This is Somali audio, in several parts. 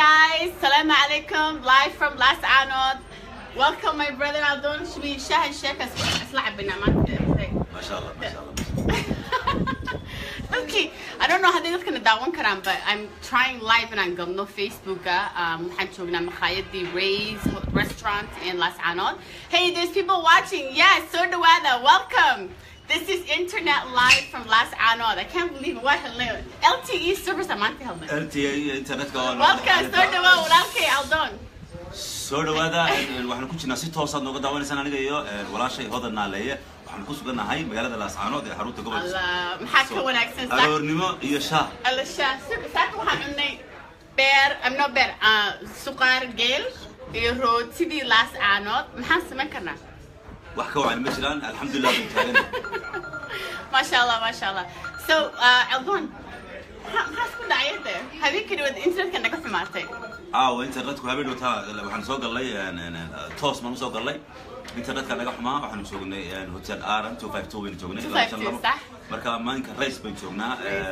guys, Salam alaikum, live from Las Anod. Welcome my brother Aldon Shbi Shah and Sheikh Aslab bin ما شاء الله ما شاء الله Okay, I don't know how they're gonna that one karam, but I'm trying live and I'm going no Facebook. Um, waxaan joognaa makhaayadii Ray's restaurant in Las Anod. Hey, there's people watching. Yes, so dhawaada, welcome. This is internet live from Las Anod. I can't believe it. What hello. LTE service I'm on helmet. LTE internetka waa Welcome, so dhawaada, walaalkay Aldon. soo dhawaada waxaan ku jirnaa si toosaad nooga daawanaysaan aniga iyo walaashay hodan naaleeye waxaan ku sugannahay magaalada laascaanood ee xarunta gobolka Allah, maxaa ka wanaagsan sax? aroornimo iyo shaah Alla shaa, saaka waxaan cunnay beer, am no beer, ah, suqaar geel iyo rootidii Las Anod. Maxaan samayn karnaa? wax ka wacan ma jiraan alxamdulilah baan taagana Masha Allah, Masha Allah. So, uh, Aldon, maxaa maxaa isku dhacay there? Habeenkii dhawaad internetka naga xumaatay. aawo internetku habeen dhowtaa waxaan soo gallay toos baan usoo gallay internetka naga xumaa waxaanu joognay hotel aran two five two baynu joognay 252 sax. marka maalinka race baynu joognaa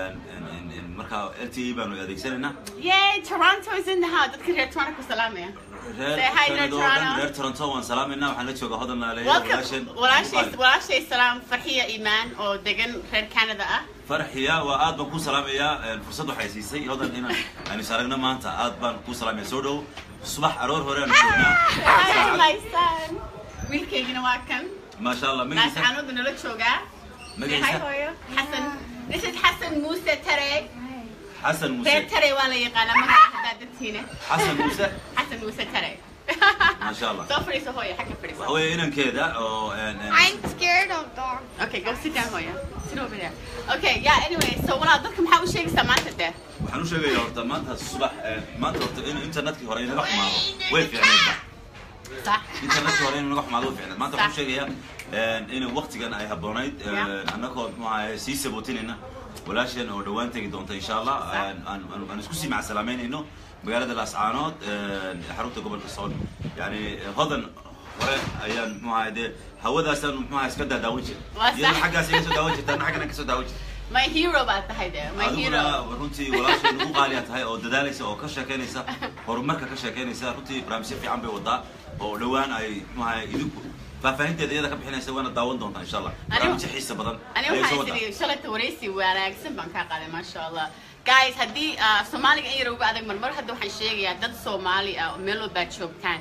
marka LTE baanu adeegsanaynaa Yay, Toronto is in the house. Dadka reer Toronto ku salaamaya. reer Say hi to Canada oo dhan, Toronto. reer Toronto waan salaamaynaa waxaan la joogaa hodan naaleeye Welcome. Walaashay, walaashay salaam Farxiya Imaan oo degan reer Canada ah. farxiya waa aad baan ku salaamayaa fursad waxay siisay hodan inaan aan is aragno maanta aad baan ku salaamaya soo dhow subax aroor hore aan Hi, joognaa my son. Wiilkaygina waa kan. maasha allah Las magaciisa Anod nala joogaa. Say hi, magaciisa hooyo. Hassan. This is Hassan Musa Tare. xasan reer muuse Tare waa la yaqaanaa magaca haddaad dadtiina. xasan muuse Hassan Musa Tare. maasha allah Soo fadhiiso hooyo, xagga fadhiiso. waxa weeye inankeeda oo een, een, I'm scared of dogs. Okay, go sit down, Hoya. Sit over there. Okay, yeah, anyway, so walaal dadka maxaa u sheegaysaa maanta dee? waxaan u sheegayaa horta maanta subax een, maanta horta in internetkii hore inaga xumaado way fiicnaydba Sax. internetkii hore inaga xumaado way fiicnayd maanta waxaan Sax. u sheegayaa een, in waqtigan ay habboonayd Yeah. een, annagoo muxuu ahaye sii sabootinayna walaasheen oo dhawaan tegi doonta insha allah Sax. een, aan aan- aan isku sii macasalaameynayno magaalada laascaanood een, xarunta gobolka sool yani hodan hore ayaan muxuu ahaye dee hawadaasaan muxuu ahaye iska daadaawan jir Waa sax. iyadoo xaggaas iga soo daawan jirta anna xaggana ka soo daawan jirta My hero baad tahay dee, my hero. adiguna runtii walaashay ugu qaaliya tahay oo dadaalaysa oo ka sheekeynaysa horumarka ka sheekeynaysa runtii barnaamijyo fiican bay wadaa oo dhowaan ay maxaa idinku faahfaahinteeda iyada ka bixinaysa waana daawan doontaa insha allah barnaamijyo xiisa badan Ani ayay soo waxaan wadaa isiri shalayta wareysi wanaagsan baan kaa qaaday maasha Allah. Guys, haddii ah, Soomaaliga in yar uga adag marmar hadda waxaan sheegayaa dad Soomaali ah oo meel walbaad joogtaan.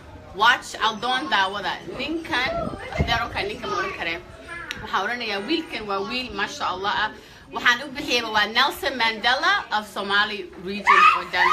Watch Aldon daawada. Ninkan, deeronka ninkan ma oran karee. Waxaan oranayaa wiilkan waa wiil maasha Allah ah. Waxaan u bixiyayba waa Nelson Mandela of Somali regions or done.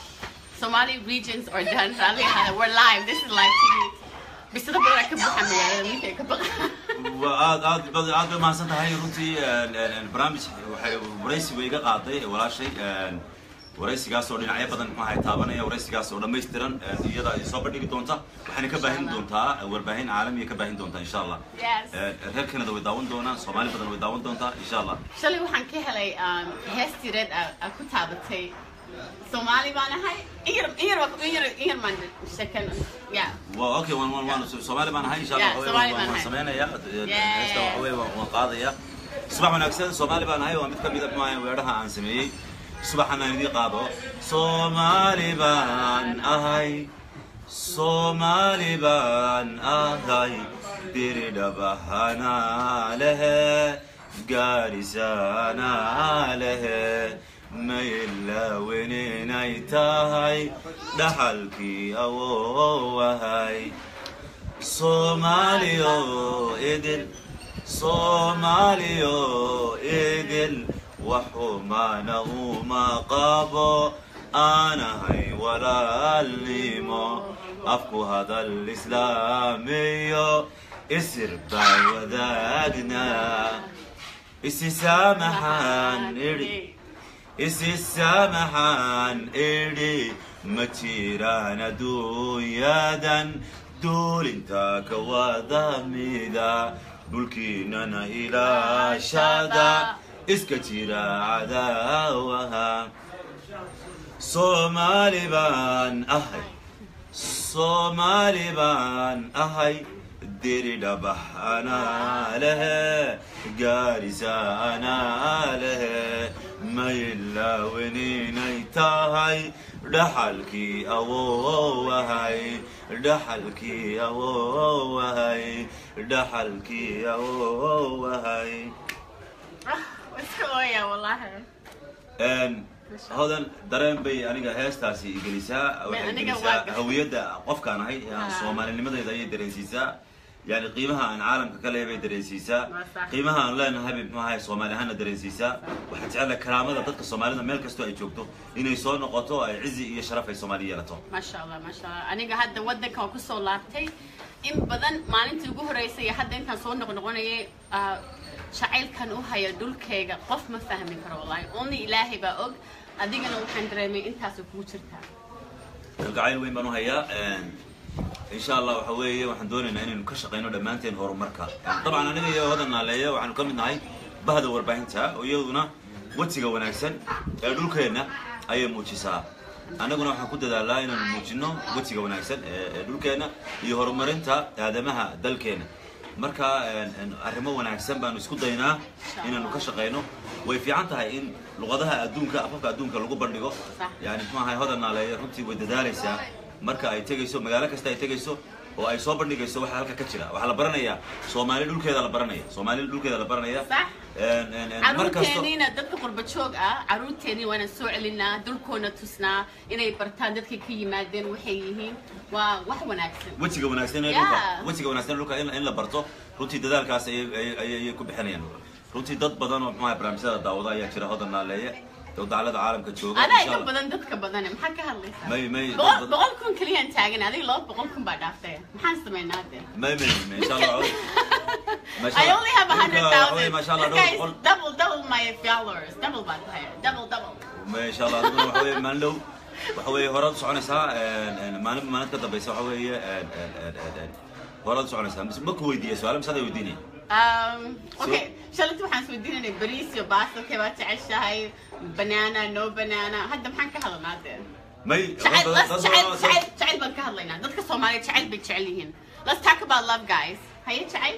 Somali regions or done. Rally ahaada. We're live. This is live TV. Bisada badan ka buuxa magaalada ninka ka baqa. waa aad aad bad aad bay mahadsan tahay runtii een, een, een, barnaamij waxay waraysi bay iga qaaday walaashay een, waraysigaas oo dhinacyo badan maxaa taabanaya waraysigaas oo dhammaystiran een, iyada ay soo bandhigi doonta waxayna ka baahin doontaa warbaahin caalamiya ka baahin doontaa insha allah Yes. Een, reer Canada way daawan doonaan soomaali badan way daawan doontaa insha allah shalay waxaan ka helay um, heestii reed aa ku taabatay soomaali baan ahay in yar in yar waa- in yar in yar maan sheekan yeah waa okay waan waan waan soomaali baan ahay insha Yeah, allah Soomaali waan baan waan ahay. sameynaya Yeah. heesta waxa weeye waan waan qaadaya subax wanaagsan soomaali baan ahay waa mid ka mid ah maahan weedhaha aan sameeyey subaxan aan idiin qaado soomaali baan ahay soomaali baan ahay diridhabahana lehe gaadhisana lehe maylawen inay tahay dhaxalkii awowahay soomaaliyo idil soomaaliyo idil waxumana uma qabo aanahay walaalnimo afku hadal islaamiyo isir baa wadaagnaa isisaamaxaan idhi isisaamaxaan idhi ma jiraan adduunyadan duulinta ka wada mida dhulkiinana ilaashada iska jira cadaawaha soomaali baan ahay soomaali baan ahay diridhabax anaa lehe gaarisa anaa lehe maylawen inay tahay dhaxalkii awowahay dhaxalkii awowahay dhaxalkii awowahay iska ooya wallahi Een, hodan dareen bay aniga heestaasi igelisaa waxay aniga waa gelisaa gashay. hawiyadda qofkaan ahay Ah. soomaalinimadeeda ayay dareensiisaa yani qiimaha aan caalamka ka leeyahay bay dareensiisaa Waa sax. qiimaha aan leenahay bay maxahay soomaali ahaana dareensiisaa waxaa jecela karaamada dadka soomaalida meel kastoo ay joogto inay soo noqoto ay cizi iyo sharaf ay soomaali yeelato maasha allah maasha allah aniga hadda waddanka waan kusoo laabtay in badan maalintii ugu horeysay iyo hadda intaan soo noqnoqonayay ah, jacaylkan u haya dhulkayga qof ma fahmi karo wallahi only ilaahay baa og adigana waxaan dareemay intaasoo kugu jirtaa kalgacayl weyn baan u hayaa insha allah waxa weeye waxaan doonaynaa inaynu ka shaqayno dhammaanteen horumarka dabcan aniga iyo hodan naaleeya waxaanu ka mid nahay bahda warbaahinta oo iyaduna wejiga wanaagsan ee dhulkeenna ayay muujisaa annaguna waxaan ku dadaalaa inaanu muujino wejiga wanaagsan ee ee dhulkeenna iyo horumarinta aadamaha dalkeenna marka een, een, arrimo wanaagsan baanu isku daynaa inaanu ka shaqayno way fiican tahay in luqadaha adduunka afafka adduunka lagu bandhigo Sax. yani muxuu ahay hodan naaleeya runtii way dadaalaysaa marka ay tegayso magaalo kasta ay tegayso oo ay soo bandhigayso waxa halka ka jira waxaa la baranayaa soomaali dhulkeeda la baranaya soomaali dhulkeeda la baranaya Sax. Een, een, een, mar kasto caruurteeniina dadka qurba joog ah caruurteeni waana soo celinaa dulkoona tusnaa inay bartaan dadkay ka yimaadeen waxay yihiin waa wax wanaagsan wejiga wanaagsan ee Yeah. dhulka wejiga wanaagsan ee dhulka in in la barto runtii dadaalkaas ayay ayay- ayay ayay ku bixinayaan runtii dad badan oo muxuu ahay barnaamijyada daawada ayaa jira hodan naaleeye oo dacalada caalamka jooga adaa insha iga Allah. badan dadka badane maxaa ka hadlaysaa may may boqol dad- boqol kun keliyaan taagan adiga laba boqol kun baa dhaaftay maxaan samaynaa hadde may may may insha Allah Masha I Allah. only have a hundred Dhulka waxa weeye, thousand. masha Allah This guy dhowr is boqol double, double my followers. Double baan tahay. Double, double. ما شاء الله adiguna waxa weeye maalin dhow waxa weeye horaad u soconaysaa een, een, maalin maalin ka dambeysa waxa weeye een, een, een, een, een, horaad u soconaysaa mise ma ku weydiiya su-aalo mise aday weydiinaya Um, okay, shalinta waxaan isweydiinanay bariis iyo baasta okay baa jeceshahay banana no banana hadda maxaan ka hadlanaa dee may jacayl dad- let's dad- jacayl dad- jacayl jacayl baan ka hadlaynaa dadka soomaaliya jacayl bay jecel yihiin let's talk about love guys haye jacayl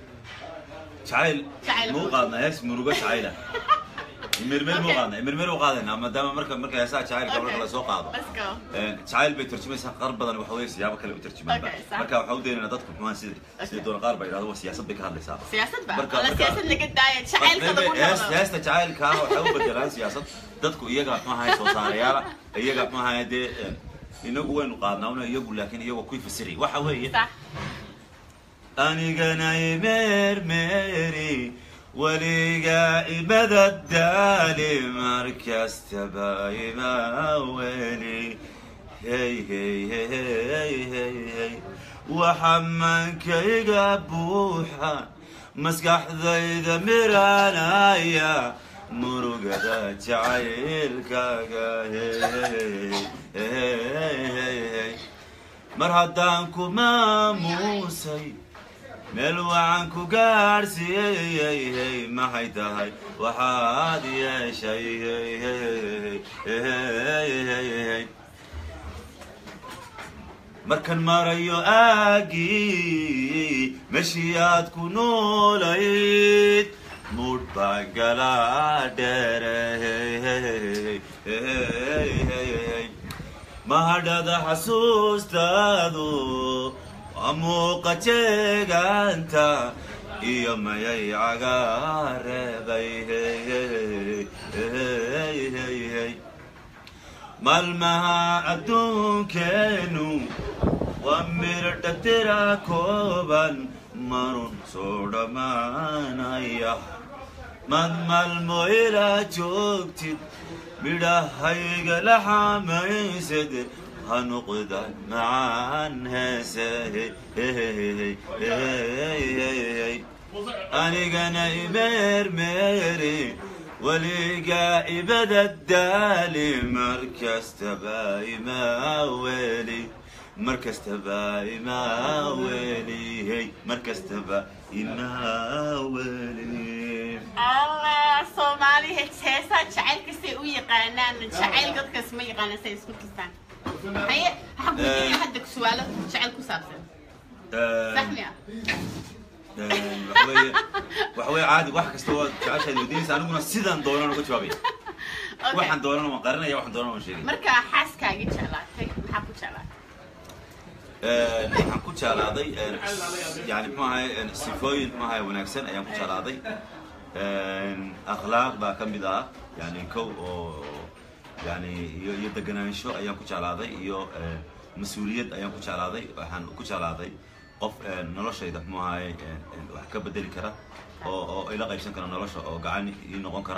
jacayl Jacayl. muu qaadnaa hees murugo jacayla mirmir muu Okay. qaadnaa mirmir u qaadaynaa maadaama marka marka heesaha jacaylka marka la soo qaado let's go Een, jacayl bay tarjumaysaa qaar badan waxa weeye siyaabo kale u tarjumaan Okay, sax. marka waxaa u daynaynaa dadku xumaan sida sida doona qaar baa yidhahdo waa siyaasad bay ka hadlaysaa siyaasad ba Marka- wala marka- siyaasad laga daaya jacaylka lagu hees- dhaqmo heesta jacaylka ah waxay u bedelaan siyaasad dadku iyaga maxahay soo saarayaala iyaga maxahay dee een, inagu waynu qaadnaa una iyagu laakiin iyagu kuwii fasiri waxa weeye sax anigana imeermeeri weliga imada daali markastaba ima weli hey hey hey hey hey hey waxa mankayga buuxa maskaxdayda miranaya murugada jacaylkaaga hey hey hey hey hey mar haddaan ku maamuusay meel wacan ku gaadhsiiyey maxay tahay waxaad yeeshay markan marayo aagii meshii aad ku noolayd mudh baa galaa dheere mahadhada xasuustaadu waa muuqa jeegaanta iyo mayay cagaareebay maalmaha adduunkeenu waa miradha tira kooban marun soo dhammaanaya mad maalmo ilaa joogtid midhahayga la xamaysad ha noqdan macaan heese anigana imeermeeri weligaa ibada daali markastaba imaa weli markastaba imaa weli hey markastaba imaa weli allah soomaali heesaa jacaylka say u yaqaanaan jacayl dadkaas ma yaqaanaan say isku kistaan haye waxaan ku weydiinaya hadda su-aalo jacayl ku saabsan sax miya waxaweye waxaweye caadi wax kasta oo jeceshaad weydiinaysa aniguna sidaan doonaan uga jawaabaya Okay. waxaan doonana waan qarinaya waxaan doonana waan sheegaya marka xaaskaagii jeclaatay maxaa ku jeclaatay Een, waxaan ku jeclaaday een, yani muxuu ahay een, sifooyin muxuu ahay wanaagsan ayaan ku jeclaaday Een, akhlaaq baa ka mid ah yani kow oo yani iyo iyo deganaansho ayaan ku jeclaaday iyo een, mas-uuliyad ayaan ku jeclaaday waxaan ku jeclaaday qof een, noloshayda muxuu ahay een, een, wax ka bedeli kara oo oo ila qaybsan kara nolosha oo gacan ii noqon kara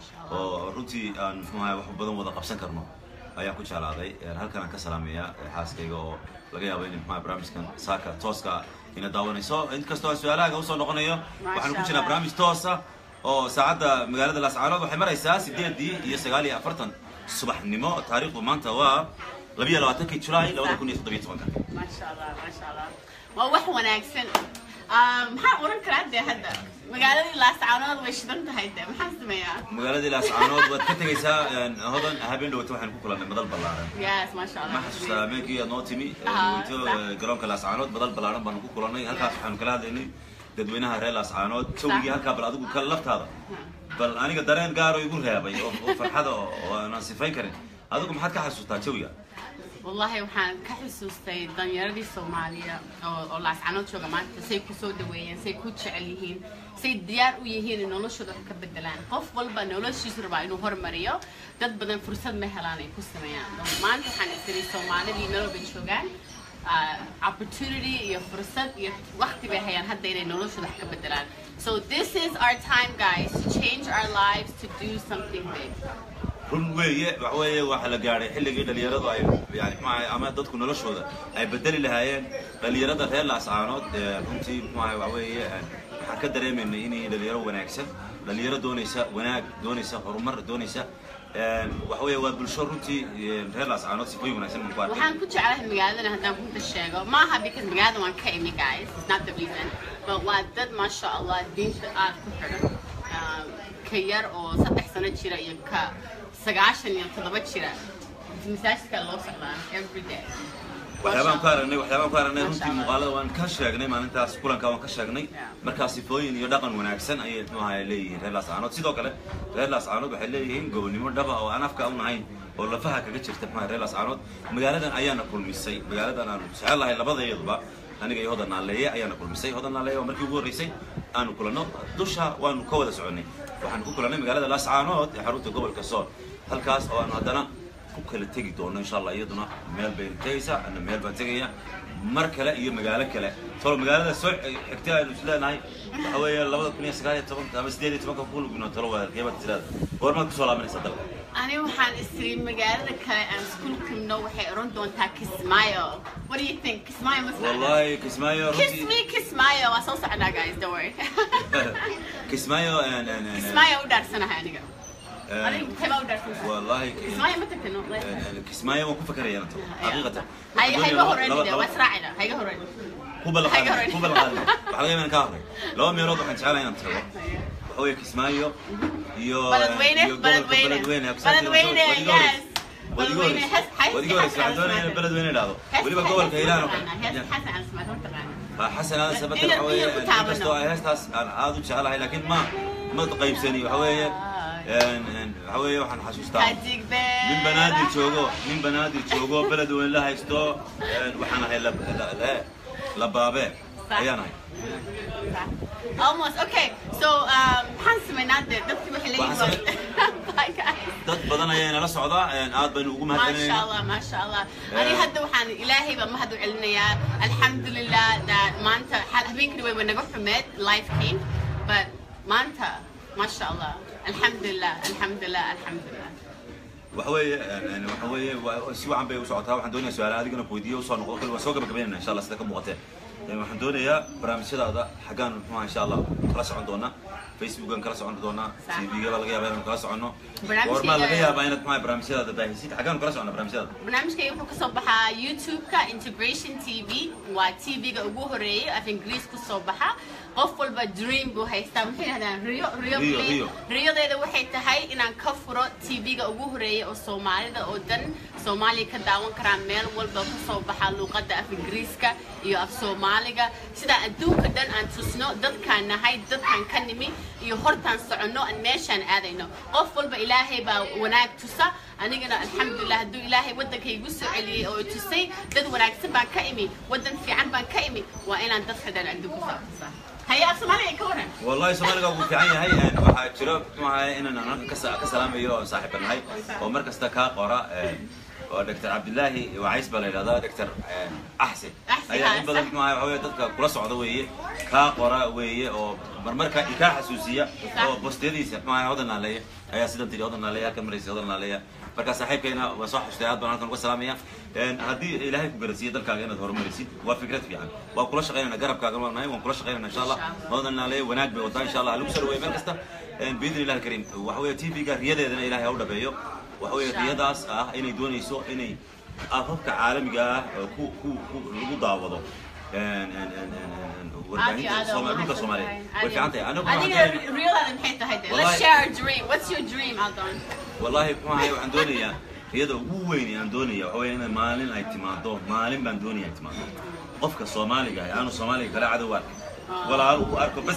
oo runtii aan muxuu ahay wax badan wada qabsan karno ayaan ku jeclaaday Een, halkan aan ka salaamayaa ee, xaaskayga oo laga yaabo in maxaa barnaamijkan saaka tooska ina daawanayso inkastoo aan su-aalahaga usoo noqonayo waxaan ku Masha jirnaa Allah. barnaamij toosa oo saacadda magaalada laascaanood waxay maraysaa sideedii iyo sagaal iyo afartan subaxnimo taariikhdu maanta waa labiyo labaatankii julaay labada kun iyo toddobiyo tobanka maasha allah maasha allah waa wax wanaagsan Ah, maxaan oran karaa dee hadda magaaladii laascaanood way shidan tahay dee maxaan sameeyaa magaaladii laascaanood waad ka tegaysaa een, hodan habeen dhawata waxaan ku kulannay madal ballaaran yes maasha allah ma xasuustaa habeenkii aad noo timi Ah, dhaweyto sax. garoonka laascaanood madal ballaaran baanu ku kulannay halkaas waxaanu kala hadlaynay dadweynaha reer laascaanood jawgii halkaa bal adigu ka laftaada bal aniga dareen gaaro igu reebay oo oo farxada oo oo aanan sifayn karin adigu maxaad ka xasuustaa jawiga wallahi waxaan ka xusuustay danyaradii soomaaliya oo oo laascaanood jooga maanta say ku soo dhaweeyeen say ku jecel yihiin say diyaar u yihiin in noloshooda wax ka bedelaan qof walba noloshiisu rabaa inuu hormariyo dad badan fursad ma helaan ay ku sameeyaan maanta waxaan isiri soomaalidii meel walba joogaan ah, opportunity iyo fursad iyo waqti bay hayaan hadda inay noloshooda wax ka bedelaan so this is our time guys to change our lives to do something big run weeye waxa weeye waxa la gaadhay xilligii dhalinyaradu ay yani maxaa ama dadku noloshooda ay bedeli lahaayeen dhalinyarada reer laascaanood ee runtii maxaa waxa weeye een, waxaan ka dareemaynay inay dhalinyaro wanaagsan dhalinyaro doonaysa wanaag doonaysa horumar doonaysa een, waxa weeye waa bulsho runtii een, reer laascaanood sifooyin wanaagsan baan ku arkay waxaan ku jeclahay magaaladana haddaan runta sheego maaha because magaalada waan ka imi guys it's not the reason but waa dad maasha allah diinta aad ku xidhan Um, ka yar oo saddex sano jira iyo ka sagaashan iyo toddoba jira masaajidka loo socdaan every day waxyaabaan ku aragnay waxyaabaan ku aragnay Masha runtii Allah. muuqaalada waan ka sheegnay maalintaas kulanka waan ka sheegnay Yeah. markaa sifooyin iyo dhaqan wanaagsan ayay muxuu ahaay leeyihiin reer laascaanood sidoo kale reer laascaanood waxay leeyihiin gobonimo dhaba oo aan afka u nahayn oo lafaha kaga jirta muxuu ahaay reer laascaanood magaaladan ayaana kulmisay magaaladan aanu jecel lahay labadeeduba aniga iyo hodan naaleeye ayaana kulmisay hodan naaleeye waa markii ugu horreysay aanu kulanno dusha waanu ka wada soconay waxaanu ku kulannay magaalada laascaanood ee xarunta gobolka sool halkaas oo aanu haddana ku kala tegi doono insha allah iyaduna meel bay tegaysaa ana meel baan tegaya mar kale iyo magaalo kale tolo magaalada soo xigtay aynu is leenahay waxa weeye labada kun iyo sagaal iyo tobanka ama sideed iyo tobanka kulugno tolo waadalkeebaad tiraada goormaad kusoo laabanaysaa dalka ani waxaan istiri magaalada kale aan iskuul kimno waxay oran doontaa kismaayo what do you think kismaayo ma socda? wallahi kismaayo kiss runtii me kismaayo waa soo socdaa guys don't worry kismaayo een, een, een, kismaayo u dhaarsanahay aniga een, aniga intee u dhaarsantahay wallahi kismaayo ma tagtay no een, een, kismaayo waan ku fakaraya anto xaqiiqatan hay hayga Laba- horreyn laba- waa laba- israacina hayga horreyn ku balaqaad Hayga horreyn. ku balaqaad waxaa laga yaabaa inaan ka hadlay laba meelood waxaan jeclahay inaan tago waxa weeye kismaayo iyo Baladweyne, iyo gobolka Baladweyne. Baladweyne Baladweyne, yes. Baladweyne Baladweyne, has- has- wadiga horeysa waxaan has- doonaya in has- Baladweyne idhaahdo Hees- weliba hees- gobolka hees- hiiraan oo taqaanaa, hees- kale xasan aan samayn, ma taqaanaa? waa xasan aadan sabater Inaan- waxa weeye inaan ku taabano. inkastoo ay heestaas aan aad u jecelahay laakiin ma ma qaybsani waxa weeye een, een, waxa weeye waxaan xasuustaa Hadig beer. nin banaadir joogo nin banaadir joogo beledweyne la haysto een, waxaan ahay la- la- la- labaabe Sax. ayaan ahay Almost. Okay. So, um, maxaan samaynaa dee dadkii waxay leeyihiin Waxaan waa- Bye, guys. dad badan ayaa inala socda een, aad baynu ugu ما شاء mahadcelinayna الله ما شاء الله Yeah. أنا هذا وحان إلهي بما هذا علنيا الحمد لله that ما أنت حال هبين كده وين نقول حمد life came but ما أنت ما شاء الله الحمد لله الحمد لله الحمد لله waxa weeye een, een, waxa weeye waa- si wacan bay u socotaa waxaan doonayaa su-aalaha adigana weydiiyo usoo noqdo kale waan soo gabagabeynayna insha allah sida ka muuqatee Een, waxaan doonayaa barnaamijyadaada xaggaan muxuha insha allah kala socon doonaa facebookan kala socon doonaa Sax. tvga baa laga yaabaa inaan kala soconno Barnaamijkayga- goormaa laga yaabaa inaad muxuha barnaamijyadaada baahisid xaggaan kala soconna barnaamijyadaada barnaamijkayga wuxuu kasoo baxaa youtube-ka integration t v waa t v-ga ugu horeeyay af ingiriis kusoo baxa qof walba dream buu haystaa muxuu yidhahdaan riyo riyo Riyo, please. riyo. riyadeeda waxay tahay inaan ka furo t v-ga ugu horeeyay oo soomaalida oo dhan soomaaliya ka daawan karaan meel walba kasoo baxa luuqadda af ingiriiska iyo af soomaaliga sida adduunka dhan aan tusno dadkaan nahay dadkaan ka nimi iyo hortaan soconno aan meeshaan aadayno qof walba ilaahay baa wanaag tusa anigana alxamdulilah hadduu ilaahay waddanka igu soo celiyey oo i tusay dad wanaagsan baan ka imi waddan fiican baan ka imi waa inaan dadka dhan adduunka saa tusaa haya af soomaaliga ka waran والله سوماليغا wuu fiican yahay een waxa jiro maxaa inaan halkan ka ka salaamayo oo saaxiib nahay oo mar kasta ka qora een oo Dr. Abdullahi Waais baa la yiraahdaa Dr. Ahsan Ahsan, ayaa in badan Ahsan. maxaa waxa weeye dadka kula socda weeye ka qora weeye oo marmarka ka xasuusiya oo postadiisa maxaa wadan leeyahay ayaa sidan tiri wadan leeyahay kan maraysi wadan leeyahay marka saaxiibkeena waa soo xustay aad baan halkan uga salaamaya een haddii ilaahay ku garasiyo dalkaaga inaad horumarisid waa fikrad fiican waa kula shaqeynayna garabkaaga waan nahay waan kula shaqeynayna insha allah wadan leeyahay wanaag bay wadaa insha allah lagu soo dhaweeyo meel kasta een biidni ilaahi kariim waxa weeye tv-ga riyadeedana ilaahay ha u dhabeeyo waxa weeye riyadaas ah inay doonayso inay afafka caalamiga ah oo ku ku ku lagu daawado een een een een warbaahinta Soomaali dhulka Soomaaliyeed way fiican tahay anigu waxaan adiga doonayaa- real maxay tahay de let's Wallahi- share our dream what's your dream Aldon والله maxaa waxaan doonayaa riyada ugu weyn ee aan doonaya waxa weeye in maalin ay timaado maalin baan doonaya ay timaado qofka Soomaaliga ah aanu Soomaaliga kala cadow arkin walaal uu arko bas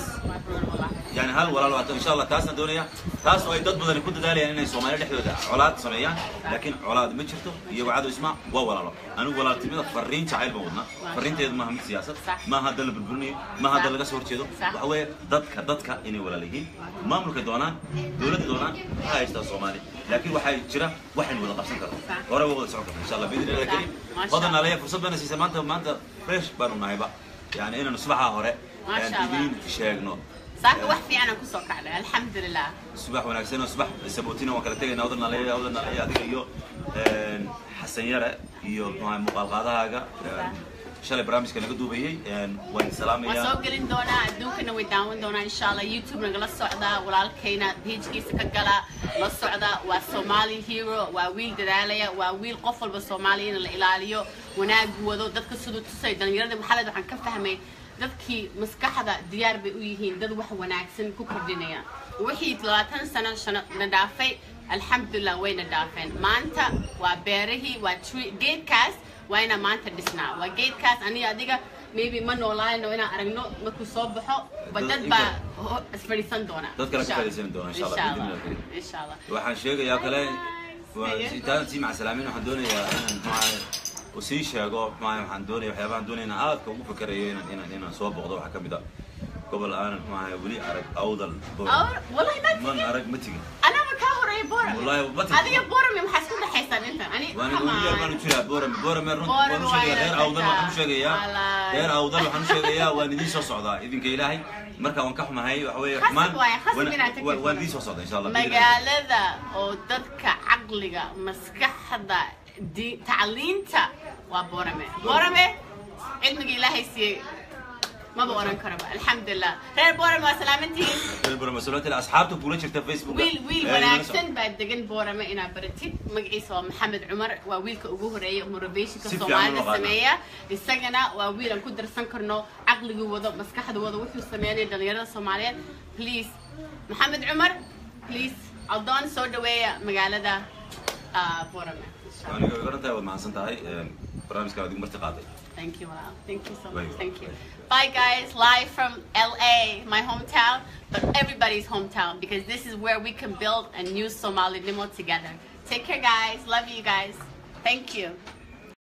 يعني هل ولا لو ان شاء الله تاسنا دنيا تاس oo ay dad badan ku dadaalayaan inay Soomaaliya dhexdooda colaad sameeyaan laakiin colaad ma jirto iyo wacdo isma waa walaalo anigu walaaltimada fariin jacayl baan wadnaa fariinteedu maaha mid siyaasad Sax. ma hadda la burburinayo ma hadda laga soo horjeedo Sax. waxa weeye dadka dadka inay walaal yihiin maamulka doonaan dowladda doonaan waxa haystaa Soomaali laakiin waxay jira waxaan wada qabsan karno Sax. hore waa wada socon karno insha Allah biidni Allah karim Sax. Masha hodan Allah. عليا fursad bana siisa maanta maanta fresh baanu nahayba yani inaan subaxa hore Masha aan Allah. idin sheegno saaka wax fiican aan kusoo kacnay alxamdulilah subax wanaagsan oo subax sabootina waan kala tegaynaa wadan naleeya wadan naleeya adiga iyo een, xasan yare iyo maxaa muuqaal qaadahaaga een, shalay barnaamijka naga duubayey een, waan waan salaamayaa soo gelin doonaa adduunkana way daawan doonaa insha allah youtube nagala socdaa walaalkayna pagekiisa ka gala la socda waa somali hero waa wiil dadaalaya waa wiil qof walba soomaaliya in la ilaaliyo wanaagu wado dadka siduu tusay dhalinyarada maxaled waxaan ka fahmay dadkii maskaxda diyaar bay u yihiin dad wax wanaagsan ku kordhinaya wixii labaatan sano shano na dhaafay alxamdulilah wayna dhaafeen maanta waa beerihii waa tree geedkaas waa inaan maanta dhisnaa waa geedkaas aniga adiga maybe ma noolaayno inaan aragno markuu soo baxo ba dad baa ho- isfadhiisan doona Dad kale ka Insha fadhiisan doona, insha Allah, Allah. biidhni Allah. insha allah waxaan sheegayaa kale waa Haye. intaan sii macasalaamin waxaan doonayaa inaan maxaa u sii sheego maxaa waxaan doonaya waxyaabahan doonaya inaan aadka ugu fikirayo inaan inaan inaan soo boqdo waxaa ka mid ah gobol aanan maxaa weli arag awdal Boor. Awr- wallahi ma man tigin arag ma tigin anaba kaa horeeya boorame Wallahi, ma tigin. adiga boorame maxaa isku dhexaysaan inta ani waan come ugu yar on. baan u jiraa boorame boorame run Boorame waan u waa sheegayaa reer inaad awdal waxaan u sheegayaa Wallahi. reer awdal waxaan u sheegayaa waan idiin soo socdaa idinka ilaahay marka waan ka xumahay waxa weeye Khasab maan- waaye, khasab waan- inaad tagtid waan- waan boorame. idiin soo socdaa insha allah magaalada oo dadka caqliga maskaxda di- tacliinta waa boorame boorame cilmiga ilaahay siiyey maba oran karaba alxamdulilah reer boorame waa salaamantihiin reer mas-uuliyiinta asxaabta kula jirta facebook wiil wiil wanaagsan baa degan boorame inaad baratid magaciisa waa maxamed cumar waa wiilka ugu horeeya motivationka Si fiican soomaalida u naqaana. sameeya isagana waa wiil aan ku darsan karno caqligii wado maskaxda wado wuxuu sameynaya dhalinyarada soomaaliyeed please maxamed cumar please aldoon soo dhaweeya magaalada ah, boorame Insha Allah. aniga garantahay waad mahadsan tahay barnaamijkan adigu marti qaaday Thank you, Wow. Thank you so Very much. well. Thank you. Bye, guys. Live from LA, my hometown, but everybody's hometown because this is where we can build a new Somali limo together. Take care, guys. Love you guys. Thank you.